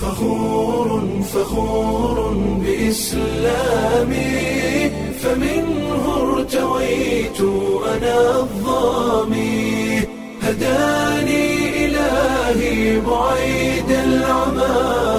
فخور فخور بإسلامي فمنه ارتويت أنا الظامي هداني إلهي بعيد العمى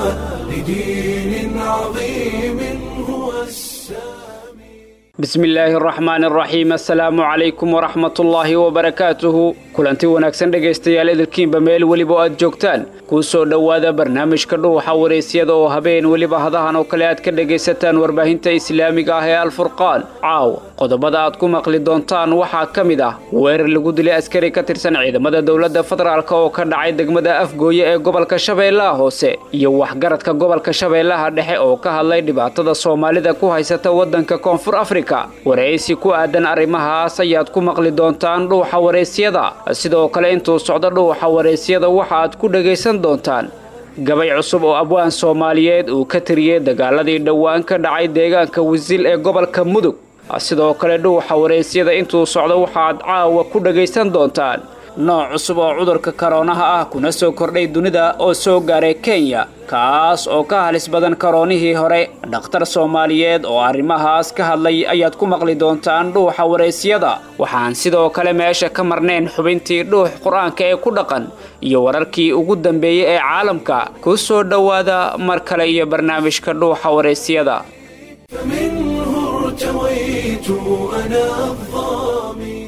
لدين عظيم هو السامي bismi illaahi araxmaan araxiim assalaamu calaykum waraxmatullaahi wabarakaatuhu kulanti wanaagsan dhegaystayaal idilkiinba meel weliba oo aad joogtaan kuu soo dhowaada barnaamijka dhuuxa waraysyada oo habeen weliba hadahan oo kale aad ka dhegaysataan warbaahinta islaamiga ah ee alfurqaan caawa qodobada aad ku maqli doontaan waxaa ka mid ah weerar lagu dilay askari ka tirsan ciidamada dowladda federaalk oo ka dhacay degmada afgooye ee gobolka shabeellaha hoose iyo waxgaradka gobolka shabeellaha dhexe oo ka hadlay dhibaatada soomaalida ku haysata waddanka koonfur afrika waraysi ku aadan arrimahaas ayaad ku maqli doontaan dhuuxa waraysyada sidoo kale intuu socdo dhuuxa waraysyada waxa aad ku dhegaysan doontaan gabay cusub oo abwaan soomaaliyeed uu ka tiriyey dagaaladii dhowaan ka dhacay deegaanka wisil ee gobolka mudug sidoo kale dhuuxa waraysyada intuu socdo waxaad caawa ku dhegaysan doontaan nooc cusub oo cudurka karoonaha ah kuna soo kordhay dunida oo soo gaaray kenya kaas oo ka halis badan karoonihii hore dhakhtar soomaaliyeed oo arrimahaas ka hadlay ayaad ku maqli doontaan dhuuxa waraysyada waxaan sidoo kale meesha ka marnayn xubintii dhuux qur-aanka ee ku dhaqan iyo wararkii ugu dambeeyey ee caalamka ku soo dhowaada mar kale iyo barnaamijka dhuuxa waraysyada فمنه ارتويت أنا الظامي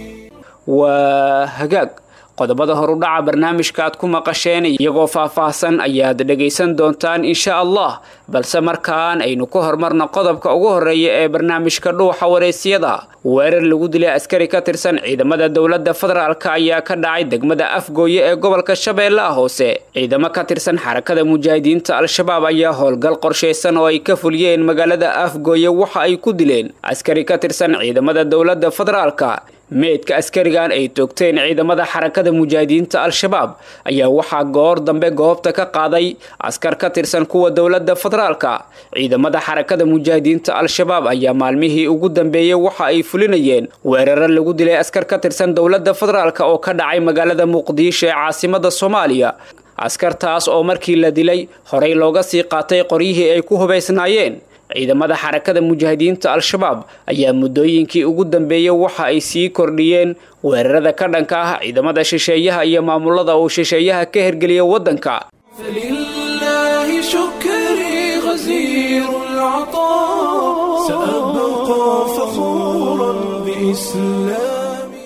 waa hagaag qodobada horudhaca barnaamijka aad ku maqasheen iyagoo faah-faahsan ayaad dhegaysan doontaan insha allah balse markaan aynu ku horumarno qodobka ugu horeeya ee barnaamijka dhuuxa waraysyada weerar lagu dilay askari ka tirsan ciidamada dowladda federaalk ayaa ka dhacay degmada afgooye ee gobolka shabeellaha hoose ciidamo ka tirsan xarakada mujaahidiinta al-shabaab ayaa howlgal qorshaysan oo ay ka fuliyeen magaalada afgooye waxa ay ku dileen askari ka tirsan ciidamada dowladda federaalka meydka askarigan ay toogteen ciidamada xarakada mujaahidiinta al-shabaab ayaa waxaa goor dambe goobta ka qaaday askar ka tirsan kuwa dowladda federaalka ciidamada xarakada mujaahidiinta al-shabaab ayaa maalmihii ugu dambeeyey waxa ay fulinayeen weeraro lagu dilay askar ka tirsan dowladda federaalk oo ka dhacay magaalada muqdisho ee caasimada soomaaliya askartaas oo markii la dilay horey looga sii qaatay qoryihii ay ku hubaysnaayeen ciidamada xarakada mujaahidiinta al-shabaab ayaa muddooyinkii ugu dambeeyey waxa ay sii kordhiyeen weerarada ka dhanka ah ciidamada shisheeyaha iyo maamulada uu shisheeyaha ka hergeliya waddanka فلله شكري غزير العطاء سأبقى فخورا بإسلامي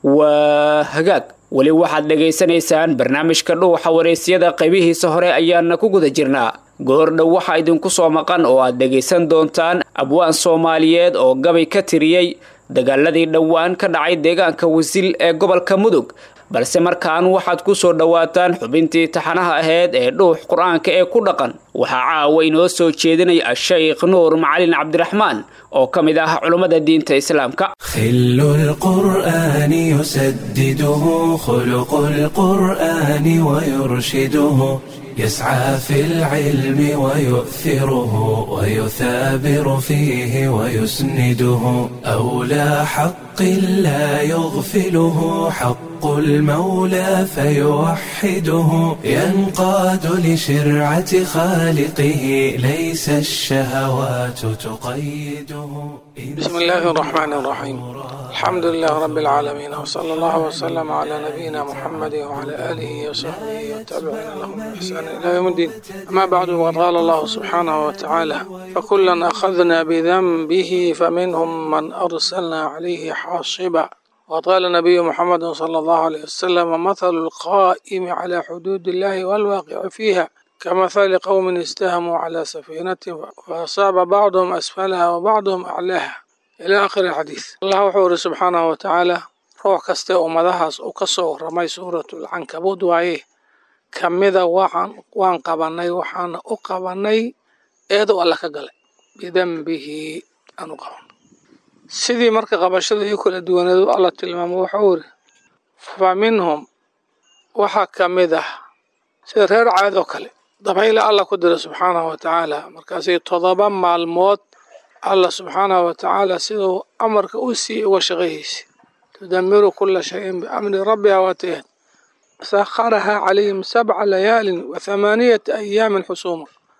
waa hagaag weli waxaad dhegaysanaysaan barnaamijka dhuuxa waraysyada qaybihiisa hore ayaana ku guda jirnaa goordhow waxaa idinku soo maqan oo aad dhegaysan doontaan abwaan soomaaliyeed oo gabay ka tiriyey dagaaladii dhowaan ka dhacay deegaanka wasil ee gobolka mudug balse markaan waxaad ku soo dhowaataan xubintii taxanaha aheyd ee dhuux qur-aanka ee ku dhaqan waxaa caawa inoo soo jeedinaya a-sheykh nuur macalin cabdiraxmaan oo ka mid ah culummada diinta islaamka خل القرآن يسدده خلق القرآن ويرشده يسعى في العلم ويؤثره ويثابر فيه ويسنده أولى حق لا يغفله حق المولى فيوحده ينقاد لشرعة خالقه ليس الشهوات تقيده بسم الله الرحمن الرحيم الحمد لله رب العالمين وصلى الله وسلم على نبينا محمد وعلى آله وصحبه والتابعين لهم بإحسان إلى يوم الدين أما بعد وقد قال الله سبحانه وتعالى فكلا أخذنا بذنبه فمنهم من أرسلنا عليه حاصبا وقد قال النبي محمد صلى الله عليه وسلم مثل القائم على حدود الله والواقع فيها كمثل قوم استهموا على سفينة فأصاب بعضهم أسفلها وبعضهم أعلاها إلى آخر الحديث الله وحوره سبحانه وتعالى روح كسته أمدهاس وكسو رمي سورة العنكبوت وعيه كمذا وحن وان قبني وحن أقبني إيدو الله كقل بذنبه أنو قبن sidii marka qabashadii kala duwaneedu alla tilmaamo wuxuu iri fa minhum waxaa ka mid ah sida reer caad oo kale dabayla alla ku dira subxaanahu wa tacaala markaasay todoba maalmood alla subxaanahu wa tacaala siduu amarka u siiyey uga shaqayhaysay tudamiru kula shayin biamri rabbiha waatayad sakharaha calayhim sabca layaalin wa thamaaniyata ayaamin xusuuma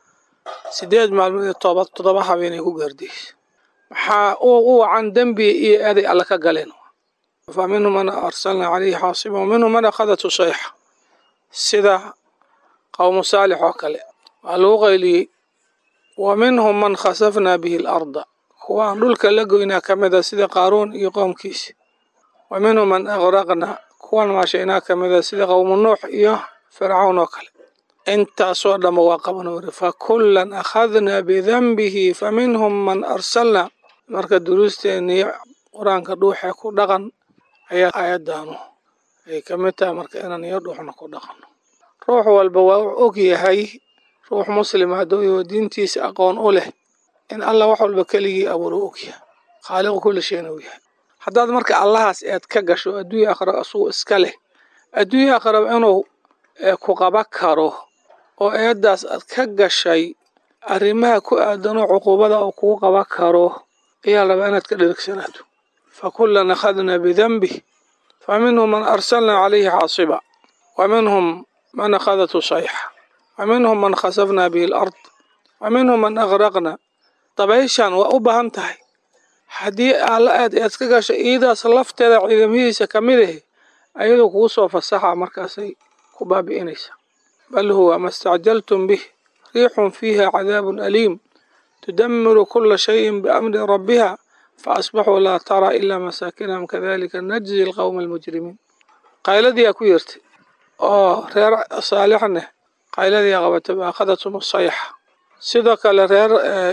sideed maalmood iyo toba toddoba habeenay ku gaardiyeysa maxaa u wacan dembi iyo eeday alle ka galeen fa minhum man arsalna calayhi xaasiba wa minhum man akhadatu sayxa sida qowmu saalix oo kale waa lagu qayliyey wa minhum man khasafna bihi alarda kuwaan dhulka la goynaa ka mid a sida qaaruun iyo qoomkiisi wa minhum man aqraqna kuwan maashaynaa ka mid a sida qowmu nuux iyo fircawn oo kale intaasoo dhanba waa qaban wari fa kullan akhadnaa bidanbihi fa minhum man arsalna marka duruusteennii qur-aanka dhuuxee ku dhaqan ayaa aayaddaanu ay ka mid tahay marka inaan iyo dhuuxna ku dhaqanno ruux walba waa u og yahay ruux muslima hadduu yaho diintiisa aqoon u leh in allah wax walba keligii abuuro og yahay khaaliqu kulli shayna u yahay haddaad marka allahaas eed ka gasho adduunya aakhira asugu iska leh adduunya aakhiraba inuu ku qaba karo oo eeddaas aad ka gashay arrimaha ku aadanoo cuquubada uu kugu qaba karo ayaa rabaa inaad ka dherigsanaato fa kullan akhadnaa bidanbih fa minhum man arsalna calayhi xaasiba wa minhum man akhadatu sayxa wa minhum man khasafna bihi alard wa minhum man aqraqna dabayshan waa u baahan tahay haddii alla aad eed ka gasho iidaas lafteeda ciidamadiisa ka mid ahe ayadoo kugu soo fasaxa markaasay ku baabi'inaysaa bal huwa ma stacjaltum bih riixun fiiha cadaabun aliim tudamiru kula shayin biamri rabbiha faasbaxuu laa taraa ilaa masaakinahum kadalika najzi alqowma almujrimiin qayladiyaa ku yeertay oo reer saalixneh qayladiyaa qabatay waakhadatum sayxa sidoo kale reer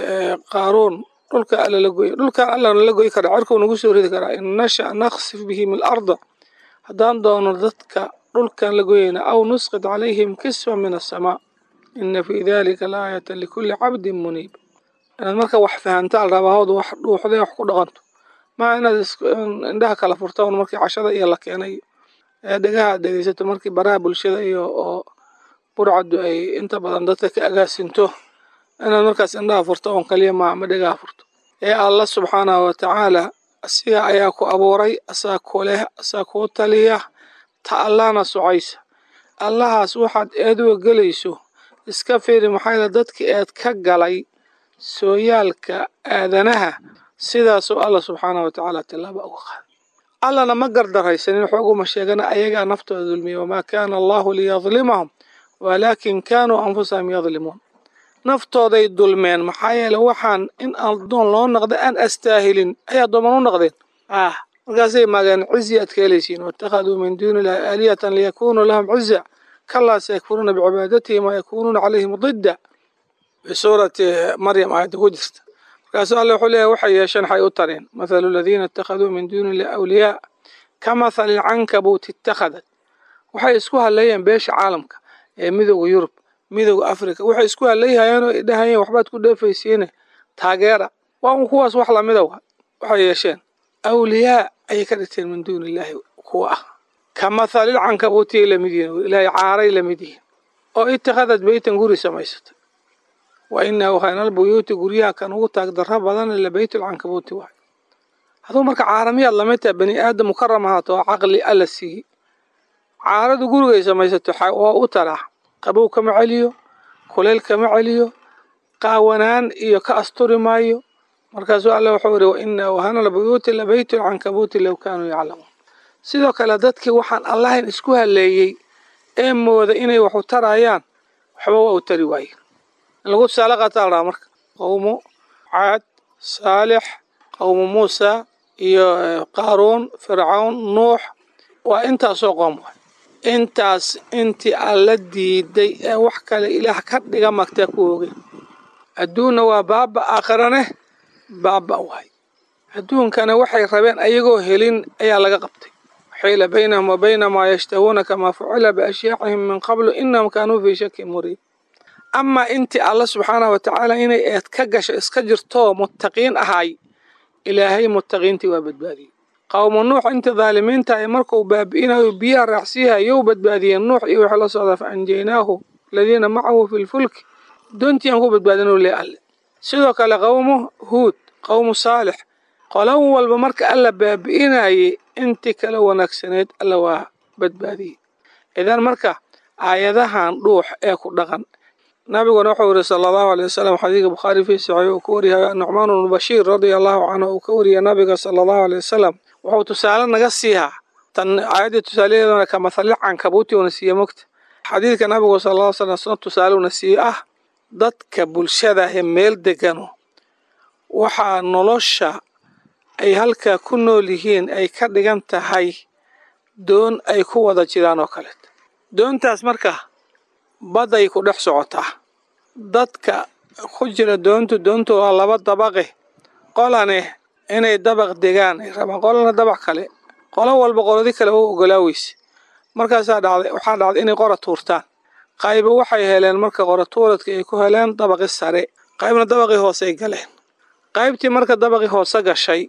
qaaruun dhulka alla la goya dhulkan allana la goyi karaa cerkuu nagu soo ridi karaa in nasha naksif bihim alarda haddaan doono dadka dhulkan la goyayna aw nusqid calayhim kisfa min asamaa ina fii dalika laayata likulli cabdin muniib inaad marka wax fahantaan rabahood wax dhuuxday wax ku dhaqanto maa inaad indhaha kala furtaan markii cashada iyo la keenay ee dhegaha ad dhegeysato markii baraha bulshada iyo oo burcaddu ay inta badan dadka ka agaasinto inaad markaas indhaha furto oon kaliya maa ma dhegaha furto ee alla subxaanahu wa tacaala asiga ayaa ku abuuray asaa ku leh asaa kuu taliya ta allahna socaysa allahaas waxaad eeduga gelayso iska fiiri maxaa yaele dadki eed ka galay sooyaalka aadanaha sidaasoo alla subxaanahu wa tacaala tillaaba uga qaaday allana ma gardaraysanin xooguma sheegana ayagaa naftooda dulmiya wamaa kaana allahu liyadlimahum walaakin kaanuu anfusahum yadlimuun naftooday dulmeen maxaa yeele waxaan in addoon loo noqda aan astaahilin ay addooman u noqdeen ah markaasay maageen cizi aad ka helaysiin waittakhaduu min duuni illahi aalihatan liyakunuu lahum ciza kalaa sayakfuruuna bicibaadatihi maa yakunuuna calayhim didda bisuurati maryam aayadda ku jirta markaasu alle wuxuu leeyahy waxay yeesheen waxay u tareen mathalu aladiina ittakhaduu min duuni illahi awliyaa ka mathali lcankabuuti ittakhadat waxay isku hadleeyeen beesha caalamka ee midooda yurub midooda africa waxay isku hadlayhayeen oo dhahayeen waxbaad ku dheefaysiine taageera waa un kuwaas wax lamida waxay yeesheen awliyaa ayay ka dhigteen min duuni illaahi kuwa ah ka mathalil cankabuutiyay lamid yihiin ilaahay caaray lamid yihiin oo itakhadad beytan guri samaysatay wa inahu khaynal buyuuti guryaha kan ugu taag darro badan la beytulcankabuuti waay hadduu marka caaramiyaad lamid tahay bani aadam mukaram ahaato oo caqli alla siiyey caaradu gurigay samaysato waa u taraa qabow kama celiyo kuleyl kama celiyo qaawanaan iyo ka asturi maayo markaasuu alle wuxuu yihi waina wahana lbuyuuti labeytu lcankabuuti low kaanuu yaclamuun sidoo kale dadkii waxaan allahayn isku haleeyey ee mooda inay waxu tarayaan waxba waa u tari waaye in lagu tusaale qaataa la dhaha marka qowmu caad saalix qowmu muusa iyo qaaruun fircawn nuux waa intaasoo qoom waay intaas intii alla diiday ee wax kale ilaah ka dhiga magtaa ku oogeen adduunna waa baaba aakhirane baaba waay adduunkana waxay rabeen ayagoo helin ayaa laga qabtay xiila baynahum wa bayna maa yashtahuuna kamaa fucila biashyaacihim min qablu inahum kaanuu fii shakin muriib amaa intii alla subxaanahu wa tacaala inay eed ka gasho iska jirtoo muttaqiin ahay ilaahay muttaqiintii waa badbaadiyey qowmu nuux intii dhaalimiinta ay markuu baabi'inayo biyaha raacsiihayow badbaadiyeen nuux iyo wixii la socdaa fa anjaynaahu aladiina macahu fi lfulki doontii aan ku badbaadinuu le alle sidoo kale qowmu huud qowmu saalix qolan walba marka alla baabi'inayay intii kala wanaagsaneed alla waa badbaadiyey idan marka aayadahan dhuux ee ku dhaqan nabiguna wuxuu yiri sala allahu alay wasalam xadiidka bukhaari fii saxiix uu ka wariyay nucmaan bnu bashiir radia allahu canhu uu ka wariyay nabiga sala allahu alay wasalam wuxuu tusaale naga siihaa tan aayaddii tusaalaheeduna ka mathali cankabuuti una siiye mogta xadiidka nabigu sala alla slam sna tusaale una siiye ah dadka bulshada ee meel degano waxaa nolosha ay halkaa ku nool yihiin ay ka dhigan tahay doon ay ku wada jiraan oo kaleet doontaas marka badday ku dhex socotaa dadka ku jira doontu doontu waa laba dabaqe qolane inay dabaq degaan ay rabaan qolana dabaq kale qolo walba qoladi kale u ogolaa weyse markaasaa dhacday waxaa dhacday inay qora tuurtaan qayba waxay heleen marka qora tuuradka ay ku heleen dabaqi sare qaybna dabaqii hoose ay galeen qaybtii marka dabaqii hoose gashay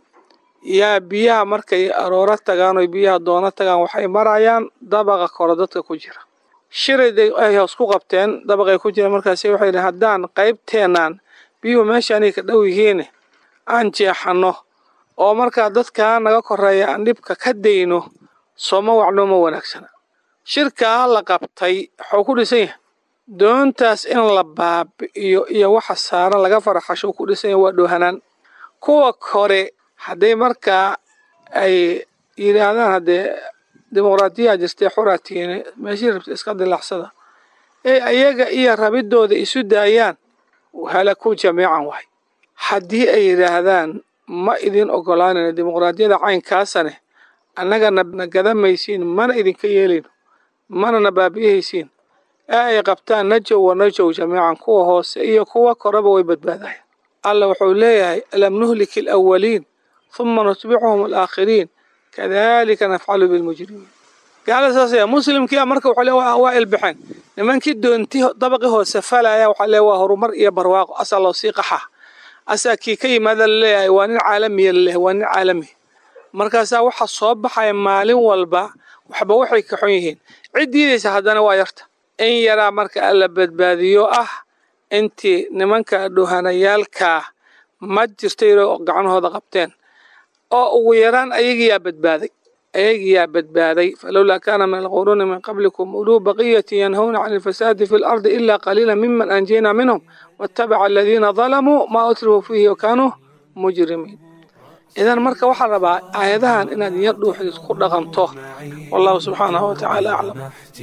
yaa biyaha markay arooro tagaan oy biyaha doono tagaan waxay marayaan dabaqa kore dadka ku jira shirayday ay hoos ku qabteen dabaqay ku jira markaasi waxay yidhi haddaan qaybteenaan biyuhu meeshaanay ka dhow yihiin aan jeexanno oo markaa dadkaa naga koreeya aan dhibka ka dayno sooma wacno ma wanaagsana shirkaa la qabtay waxuu ku dhisan yahay doontaas in la baabi'iyo iyo waxa saaran laga faraxasho ku dhisan yahay waa dhoohanaan kuwa kore hadday markaa ay yidhaahdaan haddee dimuqraadiyaa jirtay xuraatiine meeshii rabta iska dilaacsada ee ayaga iyo rabidooda isu daayaan halaku jamiican waay haddii ay yidhaahdaan ma idin ogolaanayno dimuqraadiyada caynkaasane annagana na gadamaysiin mana idinka yeelayno mana na baabi'ihaysiin ee ay qabtaan najow wa najow jamiican kuwa hoose iyo kuwa koreba way badbaadayan alla wuxuu leeyahay alam nuhliki alawaliin huma nutbicuhum alaakhiriin kadalika nafcalu bilmujrimiin gaalada saas ayaa muslimkii marka wuxuu le waa ilbaxeen nimankii doonti dabaqii hoose falaya waxaa le waa horumar iyo barwaaqo asaa loo sii qaxaa asaa kii ka yimaada laleeyahay waa nin caalamiya laleeyahay waa nin caalami markaasaa waxaa soo baxaya maalin walba waxba waxay ka xun yihiin cid diidaysa haddana waa yarta in yaraa marka alla badbaadiyo ah intii nimanka dhohanayaalkaa ma jirta yaroo gacanahooda qabteen oo ugu yaraan ayagiyaa badbaaday ayagiyaa badbaaday falowlaa kaana min alquruuni min qablikum uluu baqiyati yanhawna can alfasaadi fi lardi ila qaliila miman anjayna minhum waatabaca aladiina dalamuu maa utrifuu fiihi wakaanuu mujrimiin idan marka waxaa rabaa aayadahan inaad yar dhuuxdid ku dhaqanto wallahu subxaanahu watacaala aclam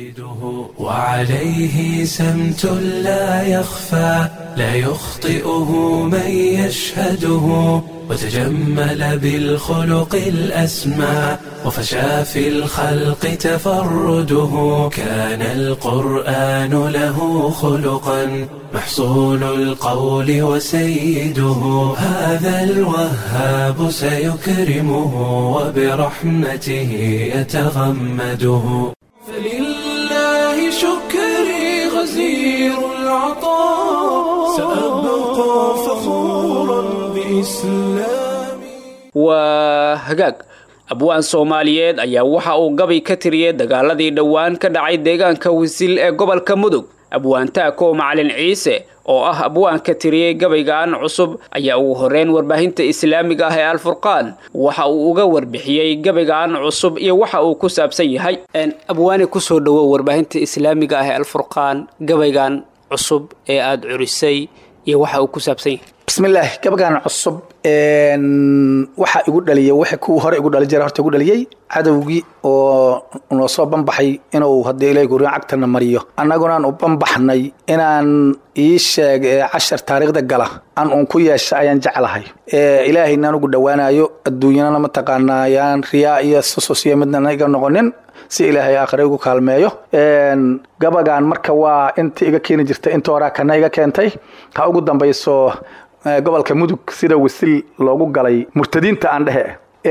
وعليه سمت لا يخفى لا يخطئه من يشهده وتجمل بالخلق الأسمى وفشى في الخلق تفرده كان القرآن له خلقا محصول القول وسيده هذا الوهاب سيكرمه وبرحمته يتغمده فلله شكري غزير العطاء سأبقى فخورا بإسلامي waa hagaag abwaan soomaaliyeed ayaa waxa uu gabay ka tiriyey dagaaladii dhowaan ka dhacay deegaanka wisil ee gobolka mudug abwaantaako macalin ciise oo ah abwaanka tiriyey gabaygan cusub ayaa ugu horeyn warbaahinta islaamiga ah ee alfurqaan waxa uu uga warbixiyey gabaygan cusub iyo waxa uu ku saabsan yahay abwaane kusoo dhowow warbaahinta islaamiga ah ee alfurqaan gabaygan cusub ee aada curisay iyo waxa uu ku saabsan yahay bismillaah gabagan cusub waxa igu dhaliyay wixii kuwii hore igu dhali jira horta igu dhaliyey cadowgii oo noo soo banbaxay inuu haddii ilaahay guryan cagtana mariyo annagunaan u banbaxnay inaan ii sheeg cashar taariikhda gala aan uun ku yeesha ayaan jeclahay ilaahayna anugu dhowaanayo adduunyanana mataqaanaa yaan riyaa iyo susus iyo midna iga noqonin si ilaahay aakhire igu kaalmeeyo gabagan marka waa inta iga keeni jirta inta horaa kana iga keentay ha ugu dambayso gobolka mudug sida wisil loogu galay murtadiinta aan dhehe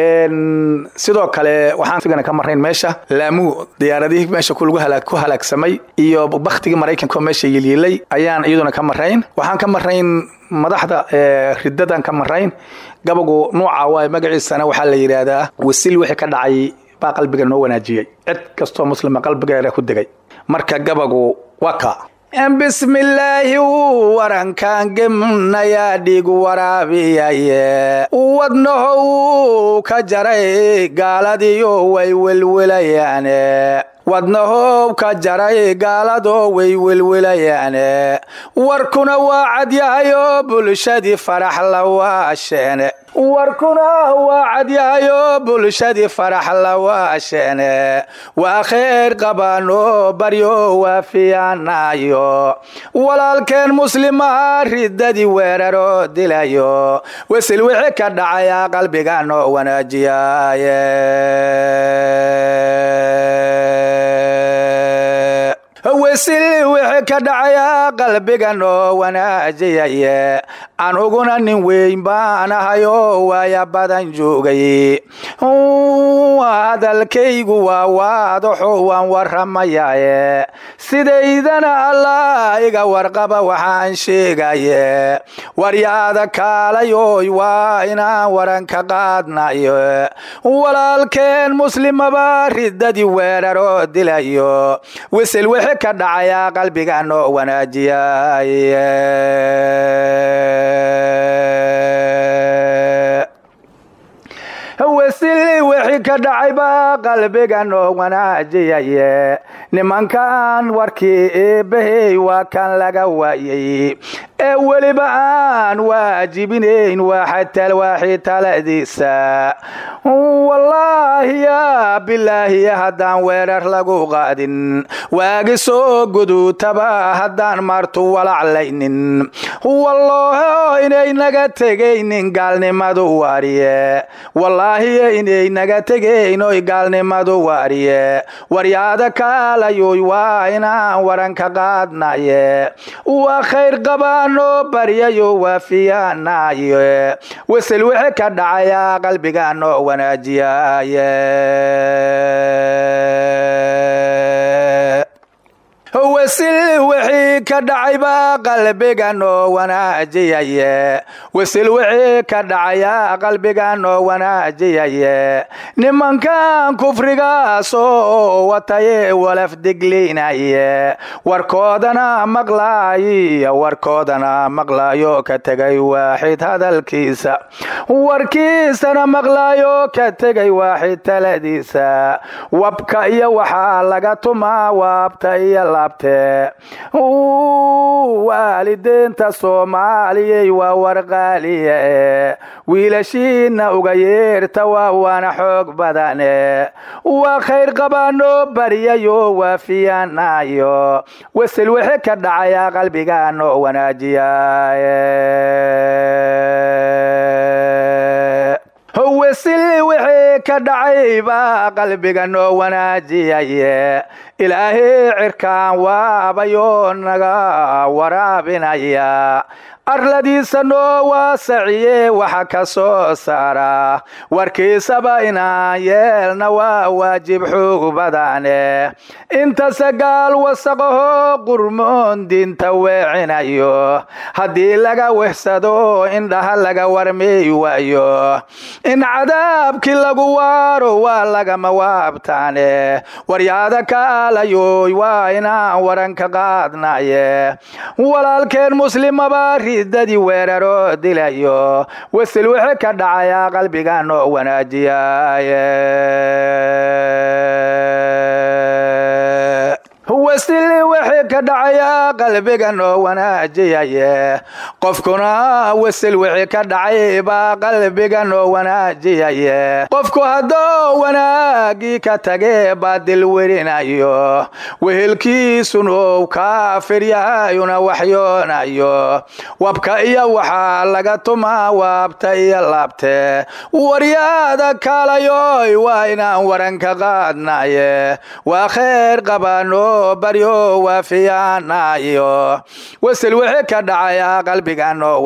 sidoo kale waxaan sigana ka marnayn meesha laamuu diyaaradihii meesha ku halaagsamay iyo baktigii maraykanka oo meesha yilyiilay ayaan iyaduna ka marrayn waxaan ka marrayn madaxda ridadan ka marrayn gabagu nuuca waay magaciisana waxaa la yidhaahdaa wisil wixii ka dhacay baa qalbiga noo wanaajiyey cid kastoo muslima qalbigeeda ku degay marka gabagu waa ka bismillaahi warankaan gemnayaa dhiig waraabiyaye wadnahow ka jaray gaaladiyo way welwelayaane wadnahoob ka jaray gaaladoo way welwelayaane warkuna waa cadyahayoo bulshadii farax la waasheene warkuna waa cadyahayoo bulshadii farax la waasheene waa kheyr qabaanoo baryo waafiyaanayo walaalkeen muslimaha riddadii weeraroo dilayo wesil wixii ka dhacaya qalbiga noo wanaajiyaye wesil wixii ka dhacaya qalbiga noo wanaajiyaye anuguna nin weyn baan ahayoo waaya badan joogay hadalkaygu waa waadaxo waan waramayaye sidaydana allah iga warqaba waxaan sheegaye waryaada kaalayoy waa inaan waran ka qaadnayo walaalkeen muslimaba riddadii weeraroo dilayo wisil wixii ka dhacaya qalbiga noo wanaajiyaye wesil wixii ka dhacayba qalbiga noo wanaajiyaye nimankan warkii eebbahey waa kan laga waayay ee weliba aan waajibinayn waaxi taladiisa wallaahi ya bilaahiya haddaan weerar lagu qaadin waagi soo guduutaba haddaan martu walaclaynin wallaaho inay naga tegaynin gaalnimadu waariye wallaahiy inay naga tegaynoy gaalnimadu waariye waryaada kaalayoy waa inaan waran ka qaadnaye waa khayr qabaanoo baryayo waafiyaanaye wasel wixii ka dhacaya qalbiga noo wanaajiyaye wasil wixii ka dhacayba qalbiga noo wanaajiyaye wasil wixii ka dhacaya qalbiga noo wanaajiyaye nimankan kufrigaasoo wataye walaf diglinaye warkoodana maqlaayo warkoodana maqlaayo ka tegay waaxid hadalkiisa warkiisana maqlaayo ka tegay waaxid taladiisa wabka iyo waxaa laga tumaa waabta iyo laabte waalideenta soomaaliyey waa warqaaliye wiilashiina uga yeerta waa waana xoog badane waa khayr qabaanoo baryayo waafiyaanayo wasel wixii ka dhacaya qalbiga noo wanaajiyaye wasil wixii ka dhacayba qalbiga noo wanaajiyaye ilaahay cirkaan waabayoo naga waraabinaya arladiisa noo waasaciye waxa ka soo saara warkiisaba inaan yeelna waa waajib xoog badane intase gaal wasaqaho qurmoon diinta weecinayo haddii laga wehsado indhaha laga warmey waayo in cadaabkii lagu waaro waa lagama waabtaane waryaada kaalayoy waa inaan waran ka qaadnaye walaalkeen muslimaba riddadii weeraroo dilayo wasil wixii ka dhacaya qalbiga noo wanaajiyaye wasil wixii ka dhacaya qalbiga noo wanaajiyaye qofkuna wasil wixii ka dhacay baa qalbiga noo wanaajiyaye qofku haddoo wanaagii ka tage baa dil werinayo wehelkiisunow kaafir yahayuna waxyoonayo wabka iyo waxaa laga tumaa waabta iyo laabte waryaada kaalayoy waa inaan waran ka qaadnaye waa kheyr qabaano baryo waafiyaanayo wasel wixii ka dhacaya qalbiga noo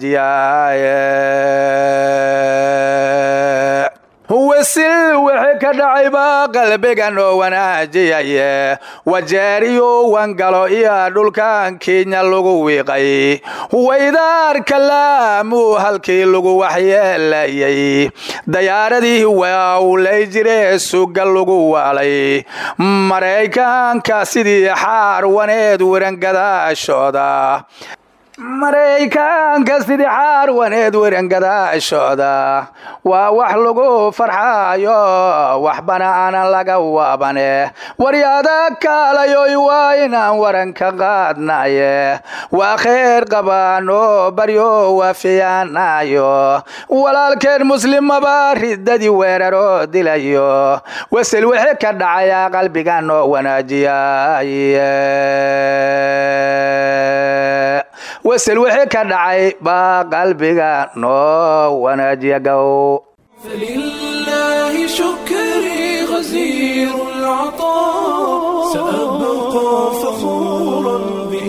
wanaajiyaye wasil wixii ka dhacayba qalbiga noo wanaajiyaye wajeeriyo wangalo iyo dhulkan kenya lagu wiiqay waydaarka laamuu halkii lagu waxyeelayay dayaaradii waawlay jire suga lagu waalay maraykanka sidii xaar waneed werangadaashooda maraykanka sidii xaarwaneed werangadaashooda waa wax lagu farxaayo waxbana aanan laga waabane waryaada kaalayoy waa inaan waran ka qaadnaye waa kheyr qabaano baryo waafiyaanayo walaalkeen muslimaba riddadii weeraroo dilayo wasel wixii ka dhacayaa qalbiga noo wanaajiyaye wasel wixii ka dhacay baa qalbiga noo wanaajiya gow فلله شكري غزير العطاء سأبقى فخورا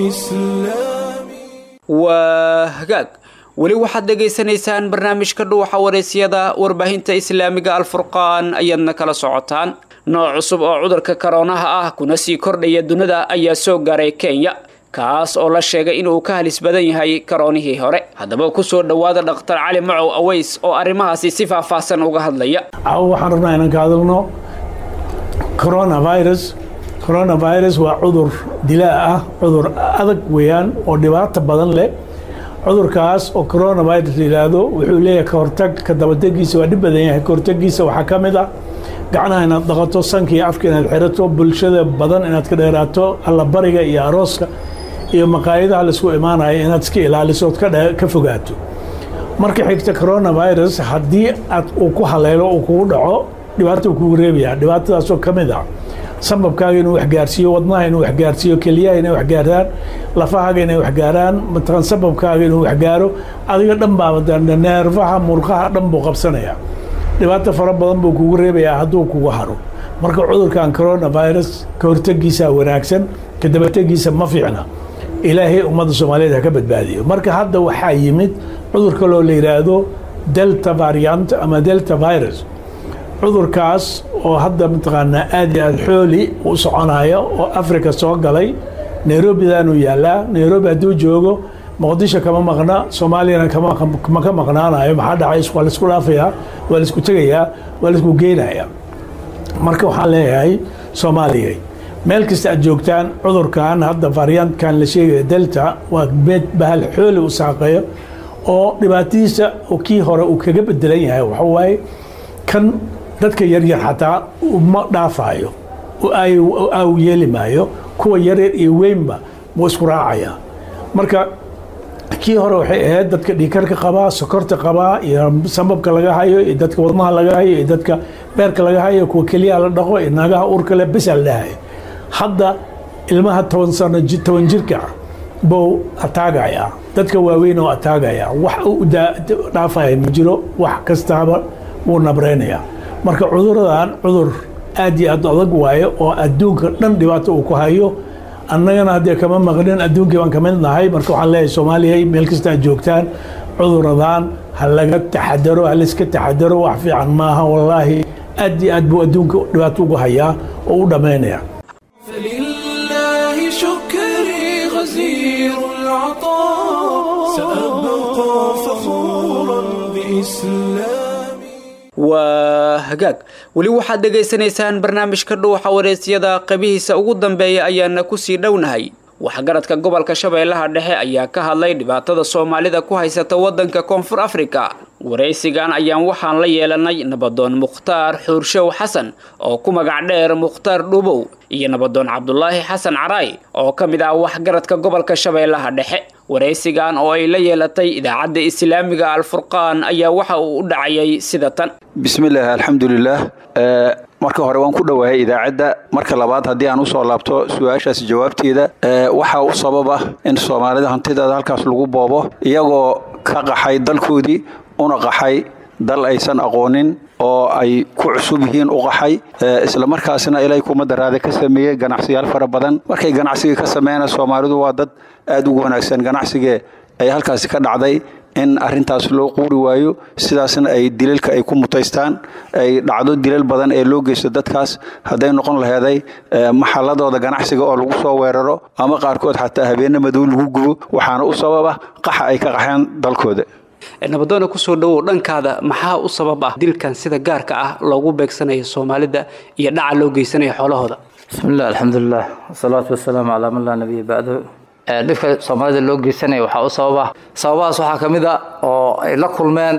بإسلامي waa hagaag weli waxaad dhegaysanaysaan barnaamijka dhuuxa waraysyada warbaahinta islaamiga alfurqaan ayaadna kala socotaan nooc cusub oo cudurka karoonaha ah kuna sii kordhaya dunida ayaa soo gaaray kenya kaas oo la sheegay inuu ka halis badan yahay karoonihii hore haddaba kusoo dhowaada dhakhtar cali macow aweys oo arrimahaasi si faahfaahsan uga hadlaya caawa waxaan rabnaa inaan ka hadalno coronavirus coronavirus waa cudur dilaa ah cudur adag weeyaan oo dhibaato badan leh cudurkaas oo coronavirus la yidhaahdo wuxuu leeyahay kahortag ka dabategiisa waa dhib badan yahay kahortagiisa waxaa ka mid ah gacnaha inaad dhaqato sanka iyo afka inaad xirato bulshada badan inaad ka dheeraato allabariga iyo arooska iyo maqaayadaha laisku imaanayo inaad iska ilaaliso ood ka dhe- ka fogaato marka xigta coronavirus haddii aad uu ku haleelo uu kugu dhaco dhibaato uu kugu reebaya dhibaatadaasoo ka mid ah sababkaaga inuu waxgaarsiiyo wadnaha inuu waxgaarsiiyo keliyaha inay waxgaaraan lafahaaga inay waxgaaraan mataqan sababkaaga inuu waxgaaro adiga dhan baa neerfaha murqaha dhan buu qabsanaya dhibaato fara badan buu kugu reebayaa hadduu kugu haro marka cudurkan coronavirus ka hortegiisa wanaagsan ka dabategiisa ma fiicna ilaahay ummadda soomaaliyeed ha ka badbaadiyo marka hadda waxaa yimid cudur kaloo la yidhaahdo delta variant ama delta virus cudurkaas oo hadda mataqaanaa aad iyo aad xooli u soconaya oo africa soo galay nairobidaanuu yaalaa nairobi hadduu joogo muqdisho kama maqna soomaaliyana kama ma ka maqnaanayo maxaa dhacay waa laisku dhaafayaa waa laisku tegayaa waa laisku geynayaa marka waxaan leeyahay soomaaliyay meel kasta aad joogtaan cudurkan hadda variantkan la sheegaya delta waa meed bahal xooli u saaqeeyo oo dhibaatadiisa oo kii hore uu kaga bedelan yahay waxa waaye kan dadka yaryar xataa uma dhaafaayo au yeeli maayo kuwa yaryar iyo weynba wuu isku raacaya marka kii hore waxay ahayd dadka dhiikarka qabaa sokorta qabaa iyo sababka laga hayo iyo dadka wadnaha laga hayo iyo dadka beerka laga hayo kuwa keliyaha la dhaqo iyo naagaha uurka leh besa la dhahayo hadda ilmaha toban sano toban jirka buu ataagaya dadka waaweyn oo ataagaya wax u dhaafaya ma jiro wax kastaaba wuu nabreynaya marka cuduradan cudur aad iyo aad adag waayo oo adduunka dhan dhibaato uu ku hayo annagana haddee kama maqnin adduunkii baan ka mid nahay marka waxaan leeyahay soomaaliya meel kasta aad joogtaan cuduradan ha laga taxadaro ha layska taxadaro wax fiican maaha wallaahi aad iyo aad buu adduunka dhibaato ugu hayaa oo u dhammaynaya فلله شكري غزير العطاء سأبقى فخورا بإسلامي waa hagaag weli waxaad dhegaysanaysaan barnaamijka dhuuxa wareysyada qaybihiisa ugu dambeeya ayaana kusii dhownahay waxgaradka gobolka shabeellaha dhexe ayaa ka hadlay dhibaatada soomaalida ku haysata waddanka koonfur afrika waraysigan ayaan waxaan la yeelanay nabadoon mukhtaar xuurshow xasan oo ku magac dheer mukhtaar dhuubow iyo nabadoon cabdulaahi xasan caraay oo ka mid ah waxgaradka gobolka shabeellaha dhexe waraysigan oo ay la yeelatay idaacadda islaamiga alfurqaan ayaa waxa uu u dhacayay sida tan bismillaah alxamdulilaah marka hore waan ku dhowahay idaacadda marka labaad haddii aan usoo laabto su-aashaas jawaabteeda waxaa u sababa in soomaalida hantideeda halkaas lagu boobo iyagoo ka qaxay dalkoodii una qaxay dal aysan aqoonin oo ay ku cusub yihiin u qaxay islamarkaasna ilay kumada raade ka sameeyey ganacsiyaal fara badan markay ganacsiga ka sameeyana soomaalidu waa dad aada ugu wanaagsan ganacsigee ay halkaasi ka dhacday in arintaas loo quuri waayo sidaasna ay dilalka ay ku mutaystaan ay dhacdo dilal badan ee loo geysto dadkaas hadday noqon laheeday maxaladooda ganacsiga oo lagu soo weeraro ama qaarkood xataa habeenne madow lagu gubo waxaana u sababa qaxa ay ka qaxeen dalkooda nabadoona kusoo dhowow dhankaada maxaa u sabab ah dilkan sida gaarka ah loogu beegsanayo soomaalida iyo dhaca loo geysanayo xoolahooda bismi illah alxamdulilah wasalaatu wasalaamu calaa man laa nabiya bacdahu dhibka soomaalida loo geysanaya waxaa u sababa sababahaas waxaa ka mid a oo ay la kulmeen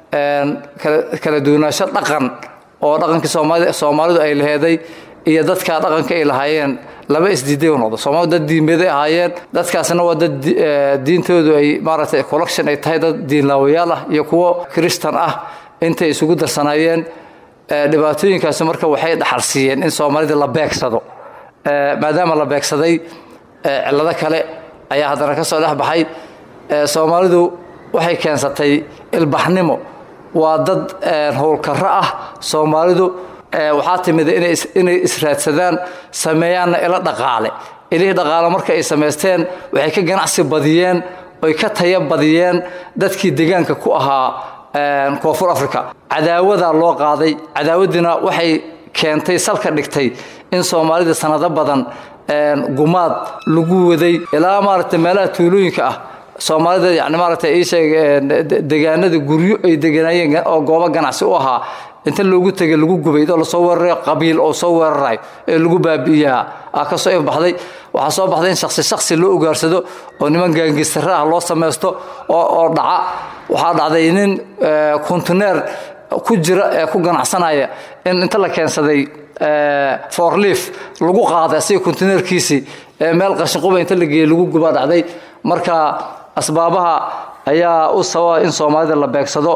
kala duwanaansho dhaqan oo dhaqankii soomaalidu ay laheeday iyo dadka dhaqanka ay lahaayeen laba isdiiday u noqdo soomaalidu dad diimeeday ahaayeen dadkaasna waa dad diintoodu ay maaragtay collection ay tahay dad diinlaawayaal ah iyo kuwo kristan ah intay isugu darsanaayeen dhibaatooyinkaasi marka waxay dhaxalsiiyeen in soomaalida la beegsado maadaama la beegsaday cillado kale ayaa haddana ka soo dhex baxay soomaalidu waxay keensatay ilbaxnimo waa dad howlkarro ah soomaalidu waxaa timida inay israadsadaan sameeyaanna ilo dhaqaale ilihii dhaqaale marka ay samaysteen waxay ka ganacsi badiyeen oy ka taya badiyeen dadkii deegaanka ku ahaa koonfur africa cadaawadaa loo qaaday cadaawadiina waxay keentay salka dhigtay in soomaalida sanado badan gumaad lagu waday ilaa maaragtay meelaha tuulooyinka ah soomaalida yani maaragtay ii sheeg deegaanada guryo ay deganaayeen oo goobo ganacsi u ahaa inta loogu tegay lagu gubay oo lasoo weeraray qabiil oo soo weerarayo ee lagu baabi'iyaa aa ka soo ifbaxday waxaa soo baxday in shaksi shaksi loo ogaarsado oo niman gaangistare ah loo samaysto oo dhaca waxaa dhacday nin kontineer ku jira ee ku ganacsanaya in inta la keensaday forliif lagu qaaday asiga kontineerkiisii meel qashinquba inta la geeyey lagu gubaa dhacday marka asbaabaha ayaa u sababa in soomaalida la beegsado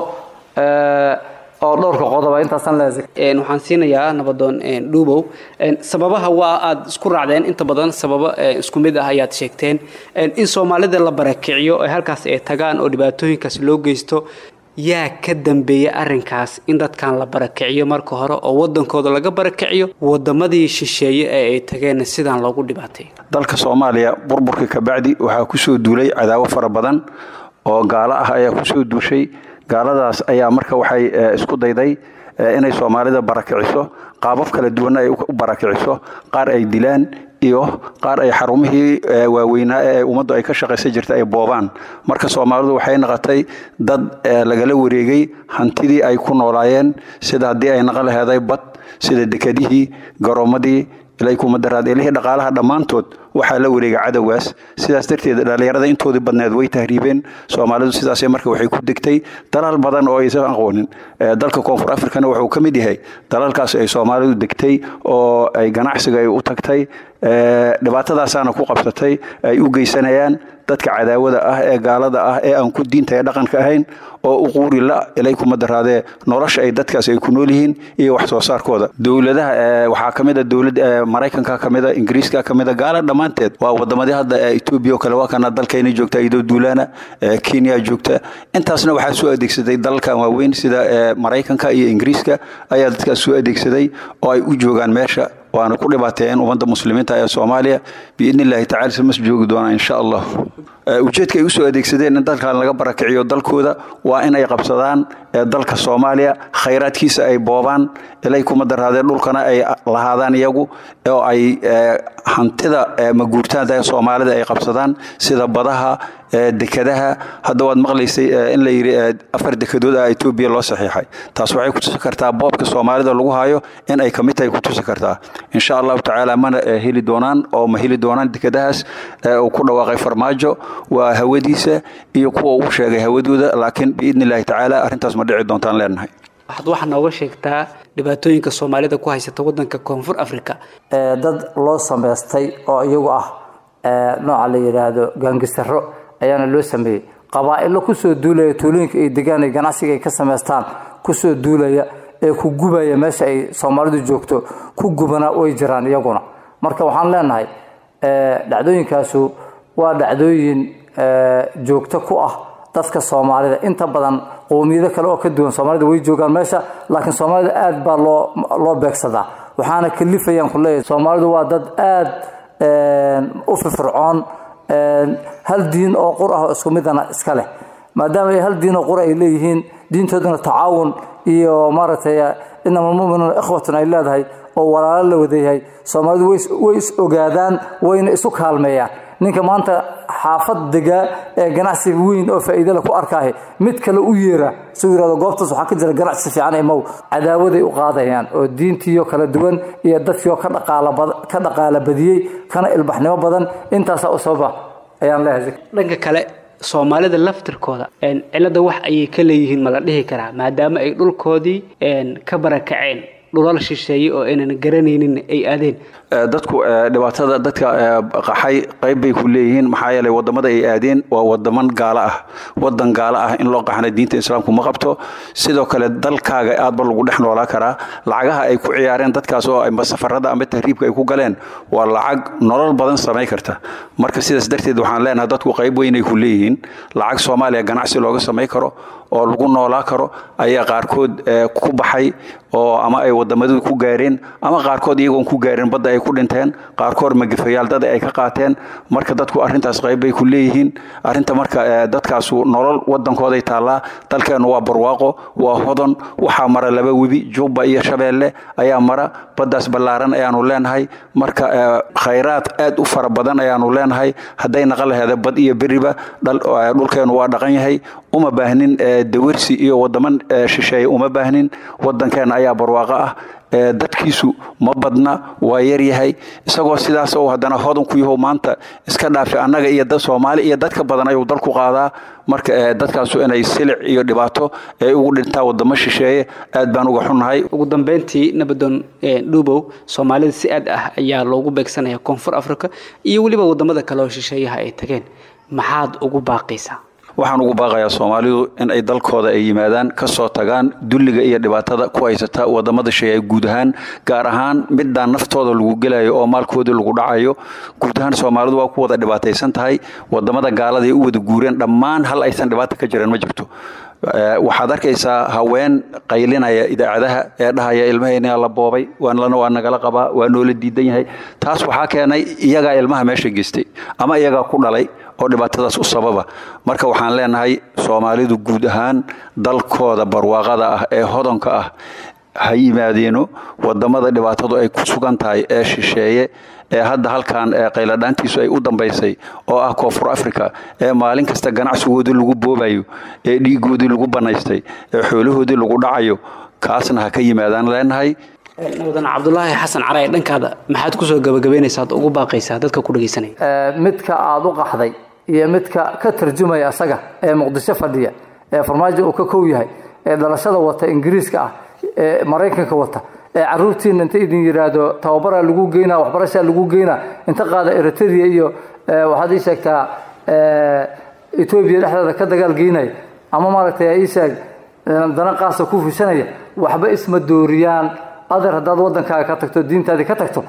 oo dhowrka qodoba intaasan leeyahay waxaan siinayaa nabadoon dhuubow sababaha waa aad isku raacdeen inta badan sababo isku mid ah ayaad sheegteen in soomaalida la barakiciyo ee halkaas ay tagaan oo dhibaatooyinkaas loo geysto yaa ka dambeeya arrinkaas in dadkan la barakiciyo marka hore oo wadankooda laga barakiciyo wadamadii shisheeye ee ay tageen sidaan loogu dhibaatay dalka soomaaliya burburka kabacdi waxaa kusoo duulay cadaawo fara badan oo gaalo ah ayaa kusoo duushay gaaladaas ayaa marka waxay isku dayday inay soomaalida barakiciso qaabab kala duwanna ay u barakiciso qaar ay dilaan iyo qaar ay xarumihii waaweynaa ee ummaddu ay ka shaqaysan jirta ay boobaan marka soomaalidu waxay naqotay dad lagala wareegay hantidii ay ku noolaayeen sida haddii ay naqo laheeday bad sida dekedihii garoomadii ilakumadaraad ilihii dhaqaalaha dhammaantood waxaa la wareegay cadowgaas sidaas darteed dhallinyarada intoodii badneed way tahriibeen soomaalidu sidaas marka waxay ku degtay dalal badan oo aysan aqoonin dalka koonfur africana wuxuu ka mid yahay dalalkaas ay soomaalidu degtay oo ay ganacsiga ay u tagtay dhibaatadaasaana ku qabsatay ay u geysanayaan dadka cadaawada ah ee gaalada ah ee aan ku diinta ee dhaqanka ahayn oo u quuri la ilay kuma daraadee nolosha ay dadkaas ay ku nool yihiin iyo wax soo saarkooda dowladaha waxaa ka mid a dowlad maraykanka ka mid a ingiriiska ka mid a gaala dhammaanteed waa wadamadii hadda etoobiya oo kale waa kana dalkayna joogta iyadoo duulaana kenya joogta intaasna waxaa soo adeegsaday dalalkan waaweyn sida maraykanka iyo ingiriiska ayaa dadkaas soo adeegsaday oo ay u joogaan meesha waana ku dhibaateeyeen ummadda muslimiinta ee soomaaliya biidni illaahi tacala simas joogi doonaa insha allah ujeedka ay usoo adeegsadeen in dalkan laga barakiciyo dalkooda waa inay qabsadaan dalka soomaaliya khayraadkiisa ay boobaan ilay kuma daraadeen dhulkana ay lahaadaan iyagu oo ay hantida maguurtaanta ee soomaalida ay qabsadaan sida badaha dekadaha hadda waad maqlaysay in la yidhi afar dekadood ah etoobiya loo saxiixay taas waxay kutusi kartaa boobka soomaalida lagu hayo in ay kamid tahay kutusi kartaa insha allahu tacaala mana heli doonaan oo ma heli doonaan dekadahaas uu ku dhawaaqay farmaajo waa hawadiisa iyo kuwa uu sheegay hawadooda laakiin biidni illaahi tacaala arrintaas ma dhici doontaan leenahay waxaad waxaa nooga sheegtaa dhibaatooyinka soomaalida ku haysata wadanka koonfur africa dad loo samaystay oo iyagu ah nooca la yidhaahdo gaangistaro ayaana loo sameeyey qabaa'ilo kusoo duulaya tuulooyinka ay degaan ay ganacsiga ay ka samaystaan kusoo duulaya ee ku gubaya meesha ay soomaalidu joogto ku gubana way jiraan iyaguna marka waxaan leenahay dhacdooyinkaasu waa dhacdooyin joogto ku ah dadka soomaalida inta badan qowmiyado kale oo ka duwan soomaalida way joogaan meesha laakiin soomaalida aad baa loo loo beegsadaa waxaana kalifayaan ku leeyahay soomaalidu waa dad aad u firfircoon hal diin oo qur ah oo isku midana iska leh maadaama ay hal diin oo qur ay leeyihiin diintooduna tacaawun iyo maaragtay inama almuminuuna ikhwatun ay leedahay oo walaalo la wadayahay soomaalidu way is ogaadaan wayna isu kaalmeeyaan ninka maanta xaafad degaa ee ganacsiga weyn oo faa'iidale ku arkaahe mid kale u yeera suu yirahdo goobtaas waxaa ka jira ganacsi fiican imow cadaawaday u qaadayaan oo diintiioo kala duwan iyo dadkiioo ka dhaqaala badiyey kana ilbaxnimo badan intaasaa u sababa ayaan leeyahay dhanka kale soomaalida laftirkooda cilada wax ayay ka leeyihiin ma la dhihi karaa maadaama ay dhulkoodii ka barakaceen dhulal shisheeye oo aynan garanaynin ay aadeen dadku dhibaatada dadka qaxay qayb bay ku leeyihiin maxaa yeelay wadamada ay aadeen waa wadaman gaalo ah wadan gaalo ah in loo qaxna diinta islaamku ma qabto sidoo kale dalkaaga aadba lagu dhex noolaa karaa lacagaha ay ku ciyaareen dadkaas oo amba safarada amba tahriibka ay ku galeen waa lacag nolol badan samayn karta marka sidaas darteed waxaan leenahay dadku qayb weynay ku leeyihiin lacag soomaaliya ganacsi looga samayn karo oo lagu noolaa karo ayaa qaarkood ku baxay oo ama ay wadamadu ku gaareen ama qaarkood iyagoon ku gaarin badda ay ku dhinteen qaarkood magafayaal dad ay ka qaateen marka dadku arrintaas qayb bay ku leeyihiin arrinta marka dadkaasu nolol wadankooday taallaa dalkeennu waa barwaaqo waa hodon waxaa mara laba webi jubba iyo shabeelle ayaa mara baddaas ballaaran ayaanu leenahay marka khayraad aad u fara badan ayaanu leenahay hadday naqan laheeda bad iyo beriba dhulkeennu waa dhaqan yahay uma baahnin dawarsi iyo wadaman shisheeye uma baahnin wadankeenna ayaa barwaaqo ah dadkiisu ma badna waa yaryahay isagoo sidaas oo haddana hodan ku yahow maanta iska dhaafi annaga iyo dad soomaali iyo dadka badan ayuu dalku qaadaa marka dadkaasu inay silic iyo dhibaato ay ugu dhintaa wadamo shisheeye aad baan uga xunnahay ugu dambeyntii nabadoon dhuubow soomaalida si aad ah ayaa loogu beegsanaya koonfur africa iyo weliba wadamada kale oo shisheeyaha ay tageen maxaad ugu baaqaysaa waxaan ugu baaqayaa soomaalidu in ay dalkooda ay yimaadaan ka soo tagaan dulliga iyo dhibaatada ku haysata wadamada shisheeye guud ahaan gaar ahaan midaan naftooda lagu gelayo oo maalkooda lagu dhacayo guud ahaan soomaalidu waa ku wada dhibaataysan tahay wadamada gaalada ay u wada guureen dhammaan hal aysan dhibaata ka jiran ma jirto waxaad arkaysaa haween qaylinaya idaacadaha ee dhahaya ilmahayna la boobay waanlana waa nagala qabaa waa noola diidan yahay taas waxaa keenay iyagaa ilmaha meesha geystay ama iyagaa ku dhalay oo dhibaatadaas u sababa marka waxaan leenahay soomaalidu guud ahaan dalkooda barwaaqada ah ee hodonka ah ha yimaadeeno wadamada dhibaatadu ay ku sugan tahay ee shisheeye ee hadda halkan qayladhaantiisu ay u dambaysay oo ah koonfur africa ee maalin kasta ganacsigoodii lagu boobayo ee dhiigoodii lagu bannaystay ee xoolahoodii lagu dhacayo kaasna ha ka yimaadaan leenahay nabadan cabdulaahi xasan caray dhankaada maxaad kusoo gabagabaynaysaa ad ugu baaqaysaa dadka ku dhegaysanaya midka aada u qaxday iyo midka ka tarjumaya asaga ee muqdisho fadhiya ee farmaajo uu ka kow yahay ee dhalashada wata ingiriiska ah ee maraykanka wata ee caruurtiina inta idin yidhaahdo tababaraa lagu geynaa waxbarashaa lagu geynaa inta qaada eritrea iyo waxaad ii sheegtaa etoobiya dhexdeeda ka dagaal geynaya ama maaragtay ii sheeg dana qaasa ku fushanaya waxba isma dooriyaan adeer haddaad waddankaaga ka tagto diintaadii ka tagto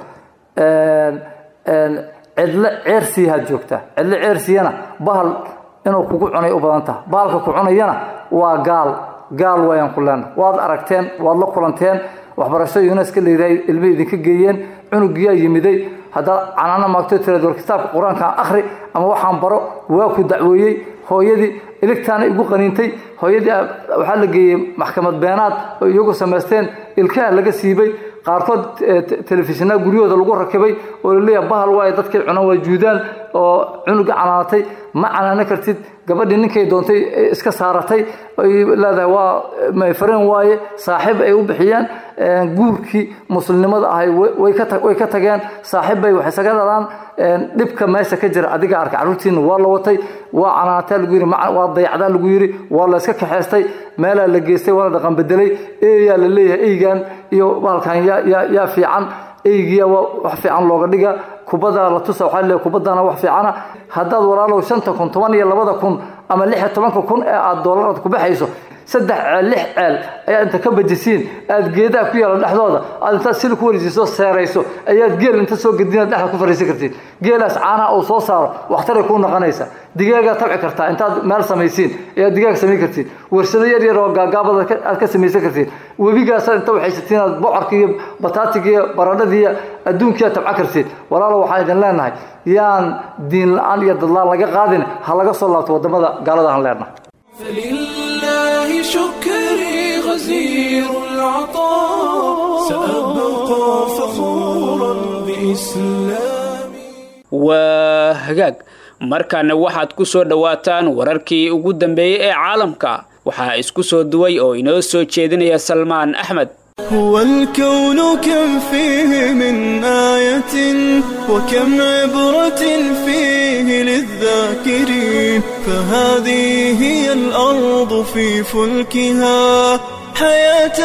cidlo ceersiyahaad joogtaa cidlo ceersiyana bahal inuu kugu cunay u badan taha bahalka ku cunayana waa gaal gaal wayaan ku leena waad aragteen waad la kulanteen waxbarasho yuneska layidhahay ilmay idinka geeyeen cunugiyaa yimiday haddaad canaana maagto tiraad war kitaabka qur-aanka akhri ama waxaan baro waa ku dacweeyey hooyadii iligtaana igu qaniintay hooyadii waxaa la geeyey maxkamad beenaad oo iyagu samaysteen ilkaha laga siibay qaarkood telefishinaa guryahooda lagu rakibay oo laleeyaha bahal waaye dadkay cunaan waa juudaan oo cunuga canaanatay ma canaano kartid gabadhii ninkay doontay iska saaratay ay leedahay waa mayfareen waaye saaxiib ay u bixiyeen guurkii muslimnimada ahay way ka tageen saaxiib bay wax isaga dhalaan dhibka meesha ka jira adiga arka carruurtiina waa la watay waa canaanataa lagu yiri waa dayacdaa lagu yiri waa la iska kaxeystay meelaa la geystay waa la dhaqan bedelay eeyaa la leeyahay eygan iyo bahalkan yaa fiican eygiya waa wax fiican looga dhiga kubadda la tusa waxaa leeyahay kubaddana wax fiicana haddaad walaalow shanta kun toban iyo labada kun ama lix iyo tobanka kun ee aad doolaraad ku baxayso saddex ceel lix ceel ayaa inta ka bajisiin aad geedaha ku yaala dhexdooda aad intaad sili ku wareejiso seerayso ayaad geel inta soo gedinaad dhexda ku fariisan kartiin geelaas caanaha uu soo saaro waxtaray kuu noqonaysa digaagaa tabci kartaa intaad meel samaysiin ayaad digaag samayn kartiin warsado yar yar oo gaagaabada aad ka samaysan kartiin webigaasaad inta waxaysatiin aad bocorka iyo bataatiga iyo baradhadii iyo adduunkiiaad tabca kartiin walaalo waxaan idin leenahay yaan diin la-aan iyo dadlaan laga qaadin ha laga soo laabto waddamada gaalada aan leenahay فلله شكري غزير العطاء سأبقى فخورا بإسلامي waa hagaag markaana waxaad ku soo dhowaataan wararkii ugu dambeeyey ee caalamka waxaa isku soo duway oo inoo soo jeedinaya salmaan axmed هو الكون كم فيه من آية وكم عبرة فيه للذاكرين فهذه هي الأرض في فلكها حياة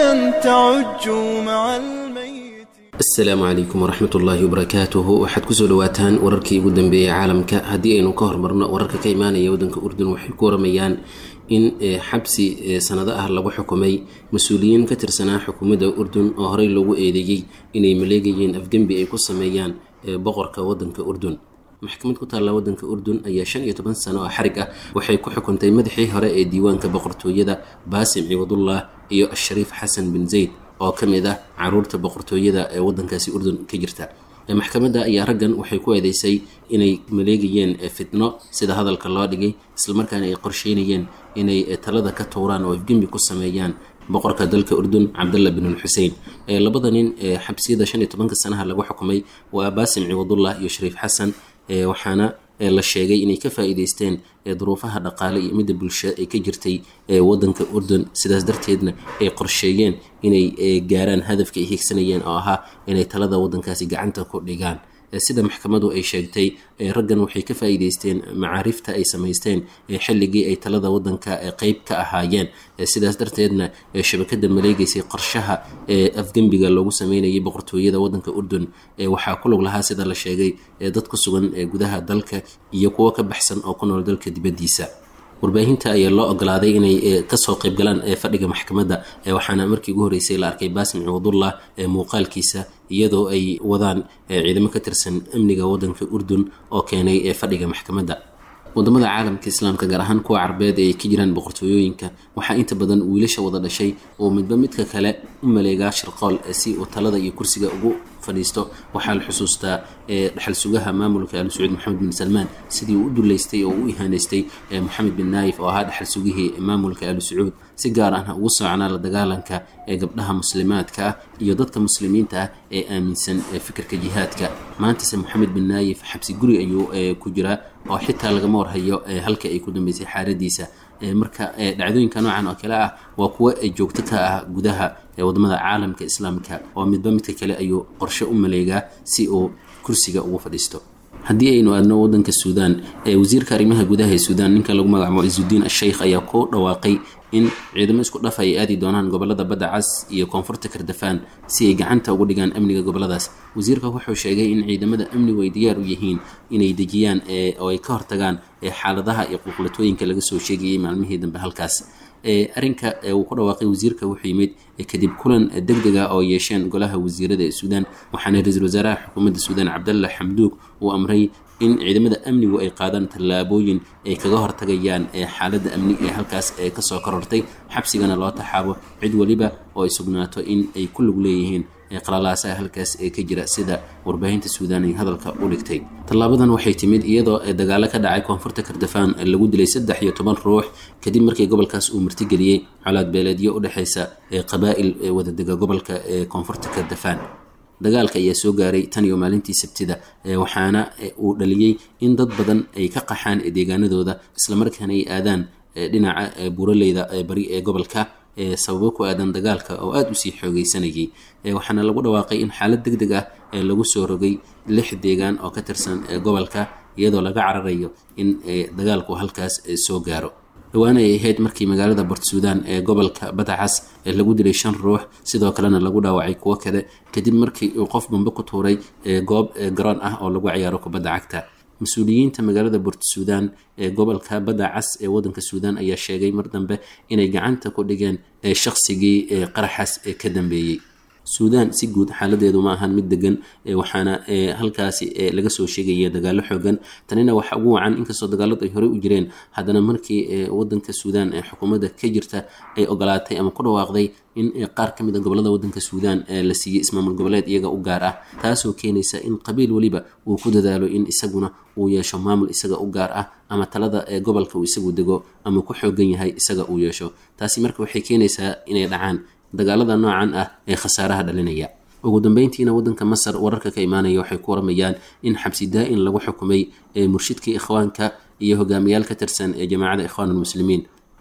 تعج مع الميت asalaamu calaykum waraxmat ullaahi wabarakaatuhu waxaad kusoo dhawaataan wararkii ugu dambeeyey caalamka haddii aynu ka hormarno wararka ka imaanaya waddanka urdun waxay ku waramayaan in xabsi sanado ah lagu xukumay mas-uuliyiin ka tirsanaa xukuumadda urdun oo horey loogu eedeeyey inay maleegayeen afgembi ay ku sameeyaan boqorka waddanka urdun maxkamad ku taalla waddanka urdun ayaa shan iyo toban sano oo xarig ah waxay ku xukuntay madaxii hore ee diiwaanka boqortooyada baasim ciwadullah iyo ashariif xasan bin zayd oo ka mid ah caruurta boqortooyada ee waddankaasi urdun ka jirta maxkamadda ayaa raggan waxay ku eedeysay inay maleegayeen fitno sida hadalka loo dhigay islamarkaana ay qorsheynayeen inay talada ka tuuraan oo afgembi ku sameeyaan boqorka dalka urdun cabdalla bin xuseen labada nin xabsiyada shan iyo tobanka sanaha lagu xukumay waa baasim ciwadullah iyo shariif xasan waxaana la sheegay inay ka faa-iideysteen duruufaha dhaqaale iyo midda bulsho ay ka jirtay waddanka urdun sidaas darteedna ay qorsheeyeen inay gaaraan hadafka ay higsanayeen oo ahaa inay talada waddankaasi gacanta ku dhigaan sida maxkamadu ay sheegtay raggan waxay ka faa-iideysteen macaarifta ay samaysteen xilligii ay talada waddanka qeyb ka ahaayeen sidaas darteedna shabakada maleegeysay qorshaha afgembiga loogu sameynayay boqortooyada waddanka urdun waxaa ku lug lahaa sida la sheegay dad ku sugan gudaha dalka iyo kuwo ka baxsan oo ku nool dalka dibaddiisa warbaahinta ayaa loo ogolaaday inay kasoo qayb galaan fadhiga maxkamadda waxaana markii ugu horreysay la arkay baasim ciwadullah muuqaalkiisa iyadoo ay wadaan ciidamo ka tirsan amniga waddanka urdun oo keenay fadhiga maxkamadda wadamada caalamka islaamka gaar ahaan kuwa carbeed ee ay ka jiraan boqortooyooyinka waxaa inta badan wiilasha wada dhashay oo midba midka kale u maleegaa shirqool si uu talada iyo kursiga ugu fadhiisto waxaa la xusuustaa dhaxal sugaha maamulka al sacuud maxamed bin salmaan sidii uu u duleystay oo u ihaaneystay moxamed bin naayif oo ahaa dhaxal sugihii maamulka al sacuud si gaar ahna ugu soconaa la dagaalanka ee gabdhaha muslimaadka ah iyo dadka muslimiinta ah ee aaminsan fikirka jihaadka maantase moxamed bin naayif xabsi guri ayuu ku jiraa oo xitaa lagama warhayo halka ay ku dambeysay xaaradiisa marka dhacdooyinka noocan oo kale ah waa kuwo joogto ka ah gudaha wadamada caalamka islaamka oo midba midka kale ayuu qorshe u maleegaa si uu kursiga ugu fadhiisto haddii aynu aadno wadanka suudaan wasiirka arrimaha gudaha ee suudaan ninka lagu magacaabo isudiin asheykh ayaa ku dhawaaqay in ciidamo isku dhaf ay aadi doonaan gobolada badda cas iyo koonfurta kardafaan si ay gacanta ugu dhigaan amniga goboladaas wasiirka wuxuu sheegay in ciidamada amnigu ay diyaar u yihiin inay dejiyaan oo ay ka hortagaan xaaladaha iyo qulqulatooyinka laga soo sheegayay maalmihii dambe halkaas arrinka uu ku dhawaaqay wasiirka wuxuu yimid kadib kulan deg dega oo yeesheen golaha wasiirada ee suudaan waxaana ra-iisul wasaaraha xukuumadda suudaan cabdalla xamduug uu amray in ciidamada amnigu ay qaadaan tallaabooyin ay kaga hortagayaan xaaladda amni ee halkaas kasoo korortay xabsigana loo taxaabo cid weliba oo ay sugnaato in ay ku lug leeyihiin qalalaasaha halkaas ee ka jira sida warbaahinta suudaan ay hadalka u dhigtay tallaabadan waxay timid iyadoo dagaalo ka dhacay koonfurta kardafaan lagu dilay saddex iyo toban ruux kadib markii gobolkaas uu martigeliyey colaad beeleedyo u dhexeysa qabaa'il wadadega gobolka ee koonfurta kardafaan dagaalka ayaa soo gaaray tan iyo maalintii sabtida waxaana uu dhaliyey in dad badan ay ka qaxaan deegaanadooda islamarkaana ay aadaan dhinaca buuraleyda bari ee gobolka sababo ku aadan dagaalka oo aada usii xoogeysanayay waxaana lagu dhawaaqay in xaalad deg deg ah lagu soo rogay lix deegaan oo ka tirsan gobolka iyadoo laga cararayo in dagaalku halkaas soo gaaro dhowaan ay ahayd markii magaalada bort suudaan ee gobolka badacas lagu dilay shan ruux sidoo kalena lagu dhaawacay kuwo kale kadib markii uu qof bambe ku tuuray goob garoon ah oo lagu ciyaaro kubadda cagta mas-uuliyiinta magaalada bort suudaan ee gobolka badda cas ee waddanka suudaan ayaa sheegay mar dambe inay gacanta ku dhigeen shaqsigii qaraxaas ka dambeeyey suudaan si guud xaaladeedu ma ahan mid degan waxaana halkaasi laga soo sheegaya dagaalo xoogan tanina waxa ugu wacan inkastoo dagaaladu ay horey u jireen haddana markii wadanka suudaan ee xukuumadda ka jirta ay ogolaatay ama ku dhawaaqday in qaar ka mid a gobolada wadanka suudaan la siiyey ismaamul goboleed iyaga u gaar ah taasoo keenaysa in qabiil weliba uu ku dadaalo in isaguna uu yeesho maamul isaga u gaar ah ama talada gobolka uu isagu dego ama ku xoogan yahay isaga uu yeesho taasi marka waxay keenaysaa inay dhacaan dagaalada noocan ah ee khasaaraha dhalinaya ugu dambeyntiina wadanka masar wararka ka imaanaya waxay ku waramayaan in xabsi daa-in lagu xukumay murshidkii ikhwaanka iyo hogaamiyaal ka tirsan ee jamaacada ikhwaan almuslimiin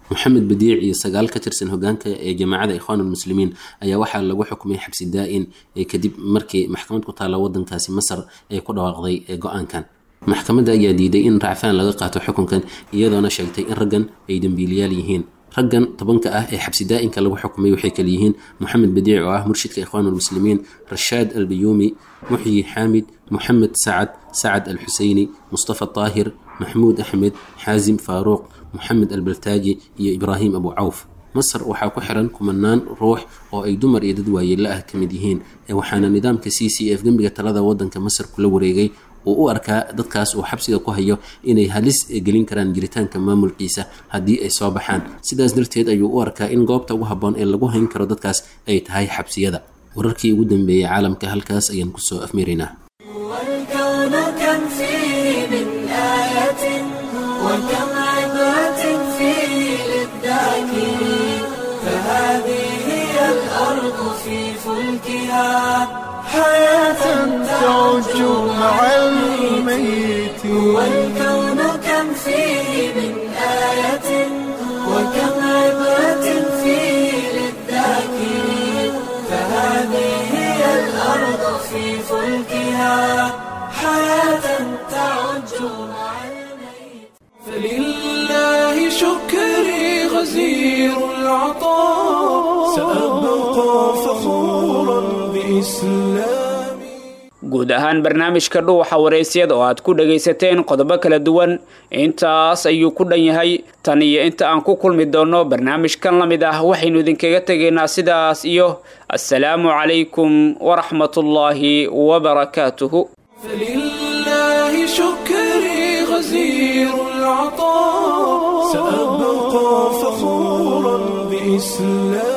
moxamed badiic iyo sagaal ka tirsan hogaanka ee jamaacada ikhwaanulmuslimiin ayaa waxaa lagu xukumay xabsi daa-in kadib markii maxkamad ku taalla wadankaasi masar ay ku dhawaaqday go-aankan maxkamadda ayaa diiday in racfaan laga qaato xukunkan iyadoona sheegtay in raggan ay dembiiliyaal yihiin raggan tobanka ah ee xabsi daa-inka lagu xukumay waxay kala yihiin moxamed badiic oo ah murshidka ikhwaanulmuslimiin rashaad albayuumi muxyi xaamid moxamed sacad sacad alxuseyni mustafa taahir maxmuud axmed xaasim faaruuq moxamed albaltaaji iyo ibraahim abu cawf masar waxaa ku xiran kumanaan ruux oo ay dumar iyo dad waayeela ah ka mid yihiin waxaana nidaamka c c f dembiga talada wadanka masar kula wareegay uu u arkaa dadkaas uu xabsiga ku hayo inay halis gelin karaan jiritaanka maamulkiisa haddii ay soo baxaan sidaas darteed ayuu u arkaa in goobta ugu habboon ee lagu hayn karo dadkaas ay tahay xabsiyada wararkii ugu dambeeyey caalamka halkaas ayaan kusoo afmeeraynaa والكون كم فيه من آية وكم عبرة فيه للذاكرين فهذه هي الأرض في فلكها حياة تعج مع الميت والكون كم فيه من آية وكم عبرة فيه للذاكرين فهذه هي الأرض في فلكها حياة تعج مع الميت فلله شكري غزير العطاء سأبقى فخورا بإسلامي guud ahaan barnaamijka dhuuxa waraysyada oo aad ku dhagaysateen qodobo kala duwan intaas ayuu ku dhan yahay tan iyo inta aan ku kulmi doonno barnaamijkan la mid ah waxaynu idinkaga tegaynaa sidaas iyo assalaamu calaykum waraxmatullaahi wabarakaatuhu فلله شكري غزير العطاء سأبقى فخورا بإسلامي